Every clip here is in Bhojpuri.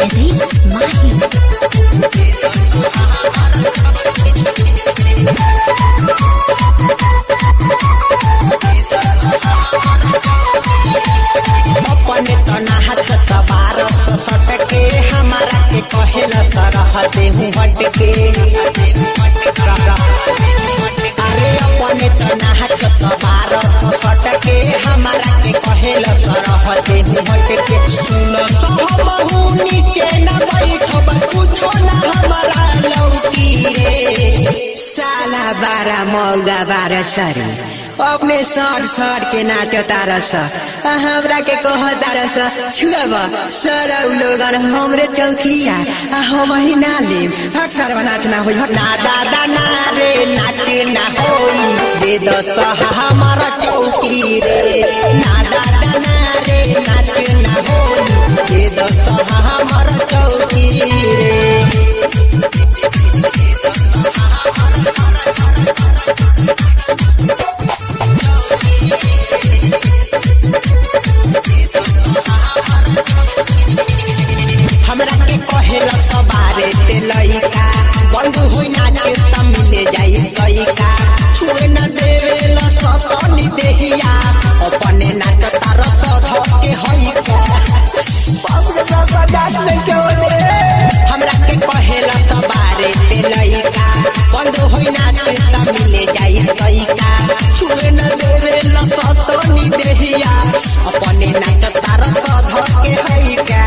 Jadis Mahi. अपने तना हाथ तबार सटके हमारा के कहेल सरहते हूँ हटके अरे अपने तना हाथ तबार सटके हमारा के कहेल सरहते हूँ हटके सुन सहमहू नीचे न बैठब कुछो न हमारा लौकी रे साला बारह मौगा बारह सरी अपने सर सर के नाचो तारस आ हमरा के कह तारस छुअब सर लोगन हमरे चौकिया आ हम ही ना लेम अक्सर नाचना हो हट ना दादा ना रे नाच ना होई दे दस हमारा चौकी रे ना दादा ना रे नाच ना होई दे दस हमारा चौकी रे हमरा के कहेला सवारे ते लइका बंद होई नाचे त मिले जाई लइका छुए न देवेला सतनी देहिया अपने नाच तार सध के हई का हमरा के कहेला सवारे ते लइका बंद होई नाचे त मिले जाई लइका छुए न देवेला सतनी देहिया अपने नाच तार सध के हई का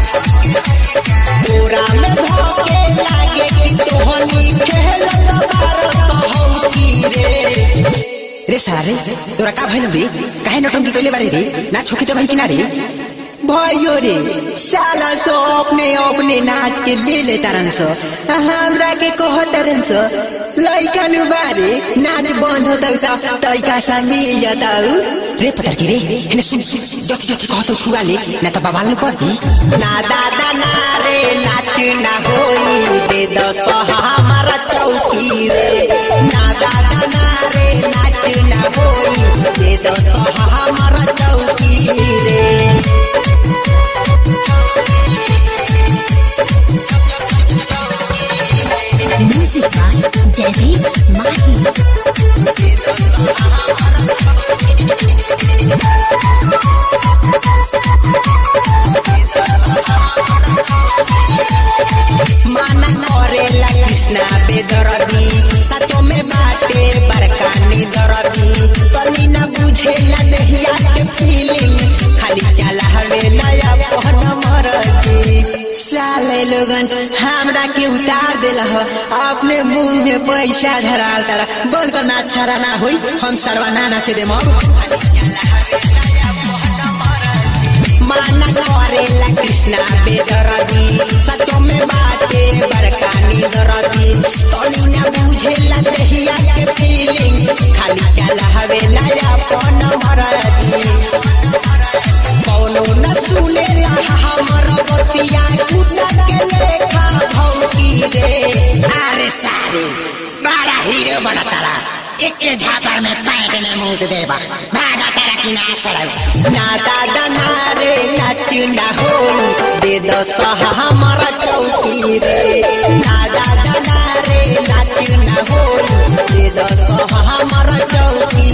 पूरा में धोके लागे कि तोहनी खेलत बारत हौकी रे रे साला रे तोरा का भइल रे काहे नटंकी कइले बारे रे ना छोकी तो भाई किना रे भयो रे साला सो अपने अपने नाच के ले ले तारन सो आ हमरा के कह तारन सो लइका नु बारे नाच बंद होता त तइका सा मिल जाताऊ रे पतर के रे हेने सुन सुन जति जति कहतो छुआ ले ना त बाबाल न पदी ना दादा ना रे नाच ना होई दे दस हमारा चौकी रे ना दादा ना रे नाच ना होई दे दस हमारा चौकी रे Music by Jadis Mahi. माना करेला कृष्णा बेदरदी सचो में बाटे बरकानी दरदी तनी न बुझेला देहिया के फीलिंग खाली चला हवे नया पहन मरदी साले लोगन हमरा के उतार देल ह अपने मुंह में पैसा धराल तारा बोल कर ना छरा ना होई हम सरवा ना नाचे दे मर माना करेला कृष्णा बेदरदी सचो में बाटे बरकानी दरदी तनी न बुझेला देहिया के फीलिंग खाली चला हवे नया पहन मरदी कौनो न सुनेला हमर बतिया कुत्ता के लेखा भौंकी रे अरे सारे बड़ा हीरो बना तारा एक के झापर में पैंट में मुंह देबा भागा तारा की ना सड़ल ना दादा ना रे नाच ना हो दे दस हमारा चौकी रे ना दादा ना रे नाच ना हो दे दस हमारा चौकी